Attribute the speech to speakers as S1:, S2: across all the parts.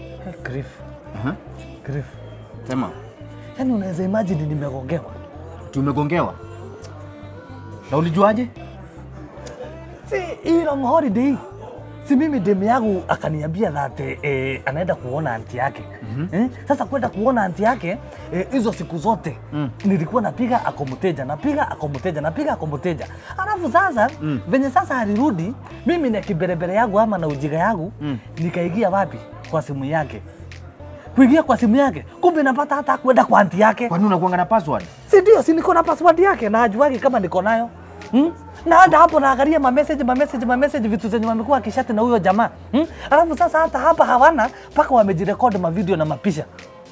S1: Grief.
S2: Aha.
S1: Grief.
S2: Sema.
S1: Yaani unaweza imagine nimegongewa.
S2: Tumegongewa. Na ulijuaje?
S1: Si hii long holiday. Si mimi demu yangu akaniambia that eh, anaenda kuona anti yake. Eh, sasa kwenda kuona anti yake eh, hizo siku zote nilikuwa napiga akomuteja napiga akomuteja napiga akomuteja. Alafu sasa venye sasa alirudi mimi na kiberebere yangu ama na ujiga yangu nikaingia wapi? Kwa simu yake. Kuingia kwa simu yake, kumbe napata hata kwenda kwa anti yake.
S2: Kwani unakuanga na password?
S1: Si ndio, si niko na password yake na ajuagi kama niko nayo hmm? na hata hapo naangalia ma message ma message ma message vitu zenye wamekuwa akishati na huyo jamaa hmm? Alafu sasa hata hapa hawana mpaka wamejirekodi ma video na mapisha.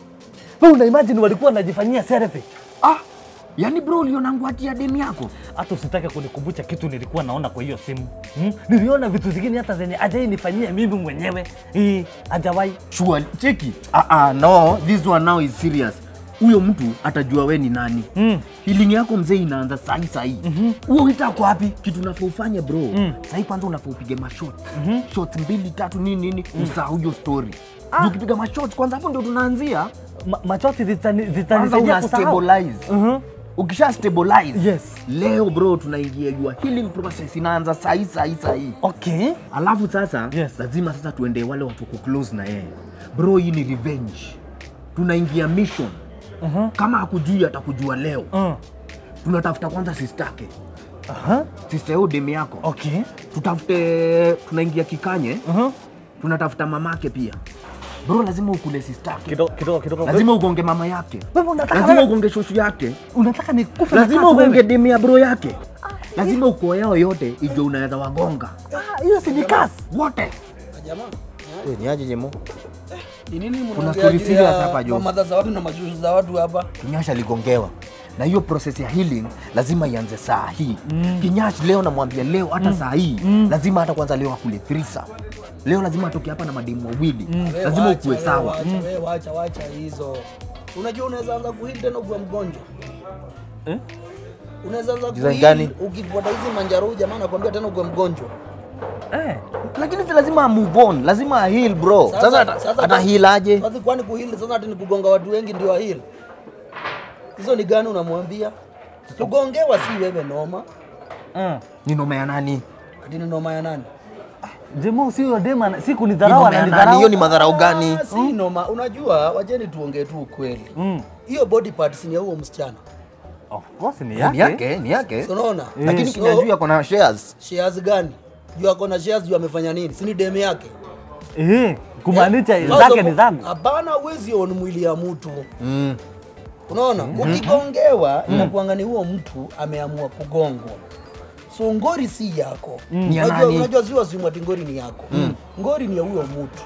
S1: Wewe una imagine walikuwa wanajifanyia selfie.
S2: Ah, yani bro ulionangu hati ya demu yako?
S1: Hata usitake kunikumbusha kitu nilikuwa naona kwa hiyo simu hmm? Niliona vitu zingine hata zenye ajai nifanyia mimi mwenyewe hii hajawahi
S2: Sure, cheki. Ah ah, no, this one now is serious. Huyo mtu atajua we ni nani.
S1: Mm.
S2: Healing yako mzee inaanza sahi sahi. Huo mm kwa wapi? Kitu unafaa ufanye bro. Mm. Sahi kwanza unafaa upige mashot. Mm Shot mbili tatu nini nini usahau hiyo story. Ah. Ukipiga mashot kwanza hapo ndio tunaanzia.
S1: Ma, machozi zitani-
S2: Kwanza
S1: zitanisaidia
S2: una
S1: kusahau.
S2: stabilize.
S1: Mhm.
S2: Ukisha stabilize.
S1: Yes.
S2: Leo bro tunaingia your healing process inaanza sahi sahi sahi.
S1: Okay.
S2: Alafu sasa
S1: Yes.
S2: lazima sasa tuende wale watu wako close na yeye. Bro, hii ni revenge. Tunaingia mission.
S1: Mhm.
S2: Kama hakujui atakujua leo.
S1: Mm.
S2: Tunatafuta kwanza sistake,
S1: Aha.
S2: sister yao demu yako.
S1: Okay.
S2: Tutafute, tunaingia kikanye,
S1: Mhm.
S2: tunatafuta mamake pia. Bro, lazima ukule sistake,
S1: Kidogo kidogo kidogo.
S2: lazima ugonge mama yake,
S1: Wewe unataka
S2: lazima
S1: wewe-
S2: ugonge shoshu yake,
S1: unataka nikufe na
S2: lazima
S1: kasi
S2: ugonge
S1: wewe?
S2: demu ya bro yake, lazima ukoo yao yote ijue unaweza wagonga
S1: Ah, hiyo si ni kasi.
S2: wote.
S3: Jamaa,
S2: Ni aje jemo?
S3: ni nini
S2: Kuna
S3: mnaongea
S2: story
S3: juu
S2: serious
S3: ya
S2: hapa, Jo.
S3: mamadha za watu na mashushu za watu hapa?
S2: Kinyash aligongewa na hiyo process ya healing lazima ianze saa hii mm. Kinyash leo namwambia leo hata saa hii lazima hata kwanza leo akule thrisa leo lazima atoke hapa na mademu wawili
S3: We
S2: lazima
S3: wacha,
S2: ukuwe
S3: we
S2: sawa
S3: wacha, we wacha, wacha hizo. Unajua unaweza anza kuhili tena ukiwa mgonjwa.
S1: Eh?
S3: Unaweza anza
S2: Design
S3: kuhili
S2: gani?
S3: ukifuata hizi manjaro jamaa anakuambia tena ukiwa mgonjwa.
S1: Eh.
S2: lakini si lazima move on lazima heal bro
S3: Sasa-
S2: sasa, ata-
S3: sasa-
S2: ata heal aje
S3: Sasa kwani kuhili sasa ati ni kugonga watu wengi ndio ahili? Hizo ni gani unamwambia? Kugongewa si wewe noma.
S1: Mm.
S2: ni noma ya nani
S3: Ati ni noma ya nani?
S1: Jemo si huyo dema si
S2: Ni
S1: kunidharau
S2: noma ya nani
S1: ananidharau.
S2: hiyo ni madharau gani
S3: Ah, si noma. Unajua, wacheni tuongee tu ukweli.
S1: Mm.
S3: Hiyo body parts ni ya huo msichana.
S1: Of course ni
S2: ni
S1: yake.
S2: yake ni yake
S3: Si unaona?
S2: lakini
S3: So,
S2: kinajua kuna shares
S3: shares gani? Juu ako na shares juu amefanya nini? Si ni demu yake?
S1: Eh, kumaanisha
S3: Eh,
S1: zake
S3: sasa
S1: ni zangu.
S3: Hapana, huwezi on mwili ya mtu.
S2: mm.
S3: Unaona? Ukigongewa inakuanga ni huo mtu ameamua kugongwa. So ngori si yako.
S2: Ni ya
S3: Unajua,
S2: nani?
S3: unajua si wasimu ati ngori ni yako. Ngori ni ya huyo mtu.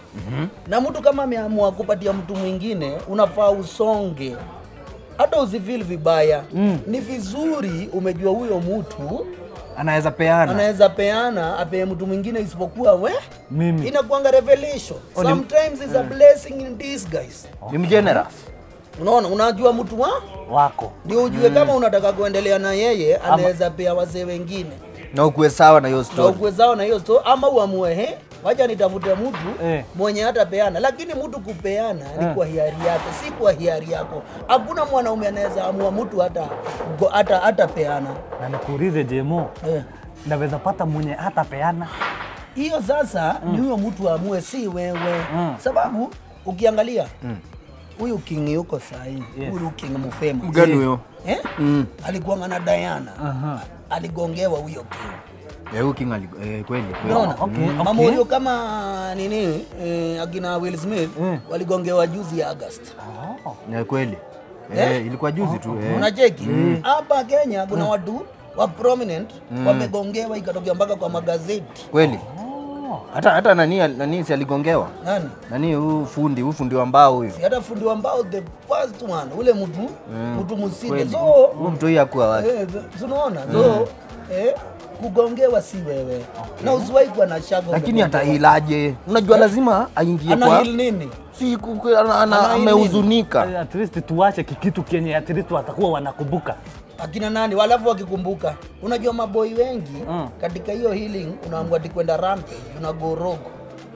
S3: Na mtu kama ameamua kupatia mtu mwingine, unafaa usonge. Hata usifeel vibaya. Ni vizuri umejua huyo mtu
S2: anaweza peana
S3: anaweza peana apee mtu mwingine isipokuwa we
S1: Mimi.
S3: inakuanga revelation
S2: ni-
S3: sometimes is a blessing in disguise
S2: ni mgenerous
S3: unaona unajua mtu wa
S1: Wako.
S3: ndio ujue kama unataka kuendelea na yeye anaweza pea wazee wengine
S2: na ukuwe sawa na hiyo
S3: na
S2: story
S3: ukwe zao na hiyo sto ama uamue he wacha nitafute mtu
S1: Eh.
S3: mwenye hata peana lakini mtu kupeana ni kwa hiari yake si kwa hiari yako hakuna mwanaume anaweza amua mtu hata go- hata hata peana
S1: Na nikuulize Jemo,
S3: eh.
S1: naweza pata mwenye hata peana.
S3: hiyo sasa ni huyo mtu aamue, si wewe
S1: Mm.
S3: sababu ukiangalia huyu king yuko sahii
S1: Yes.
S3: huyu king mfema
S2: mgani huyo
S3: eh? alikuanga na Diana
S1: Aha.
S3: aligongewa huyo king
S2: Eh, huyu king ali- eh, kweli kweli
S3: unaona
S1: okay,
S3: mama
S1: okay.
S3: huyo kama nini eh, akina Will Smith
S1: Mm.
S3: waligongewa juzi ya August
S1: Oh.
S2: Eh, kweli
S3: Eh?
S2: eh, ilikuwa juzi tu eh.
S3: unacheki hapa Kenya kuna watu wa prominent wamegongewa ikatokea mpaka kwa magazeti
S2: kweli
S1: Oh.
S2: hata hata nani nani si aligongewa
S3: nani
S2: nani huyu fundi huyu fundi wa mbao huyu
S3: Si hata fundi wa mbao the first one ule mtu mtu msinde
S2: kweli
S3: so
S2: huyu mtu huyu akuwa wapi
S3: Eh, so- unaona so eh, kugongewa si wewe na usiwahi kuwa na shaka
S2: lakini
S3: umegongewa.
S2: atahilaje unajua lazima aingie
S3: ana
S2: kwa
S3: heal nini
S2: si ku- ku- ana- ana-
S3: Ana hili
S2: amehuzunika
S1: Eh, At least tuache kikitu kenye at least watakuwa wanakumbuka.
S3: akina nani walafu wakikumbuka unajua maboi wengi
S1: Mm.
S3: katika hiyo healing unaamua ati kwenda rampage unagorogo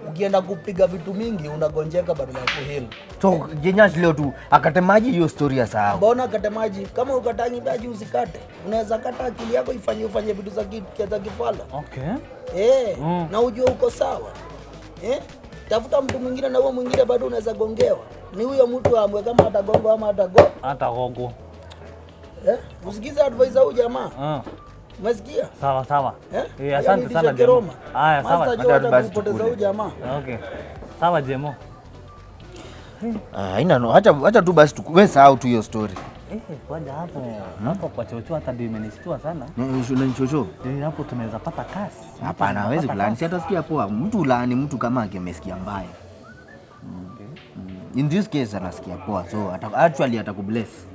S3: ukienda kupiga vitu mingi unagonjeka badala ya kuhili
S2: so jenyash leo tu akatemaji hiyo story ya sahau
S3: mbona kate maji kama ukatangi maji usikate unaweza kata akili yako ifanye ufanye vitu za ki- za kifala
S1: Okay.
S3: eh,
S1: Mm.
S3: na ujue uko sawa eh? tafuta mtu mwingine na huo mwingine bado unaweza gongewa ni huyo mtu amwe kama atagongo ama atago
S1: Hata gogo.
S3: eh? usikize advice za huyu jamaa
S1: Ah,
S3: umesikia
S1: sawa sawa.
S3: eh?
S1: Eh, asante
S3: Yaani
S1: sana
S3: DJ
S1: Jemo.
S3: Roma.
S1: Haya, sawa.
S3: Master
S2: Hata
S3: Joe hata
S2: basi
S3: kupoteza
S2: tukule.
S3: huyu jamaa
S1: Okay. Sawa Jemo.
S2: Ah, haina no acha acha tu basi tu- we sahau tu hiyo story
S1: Eh, kwanza hapo hapo kwa chocho hata ndio imenishtua sana.
S2: unanichocho
S1: Eh, hapo tunaweza pata kasi.
S2: hapana hawezi
S1: Tunapata
S2: kulaani
S1: kasi.
S2: si atasikia poa mtu ulaani mtu kama akimesikia mbaya Mm. in this case anasikia poa so ata, actually atakubless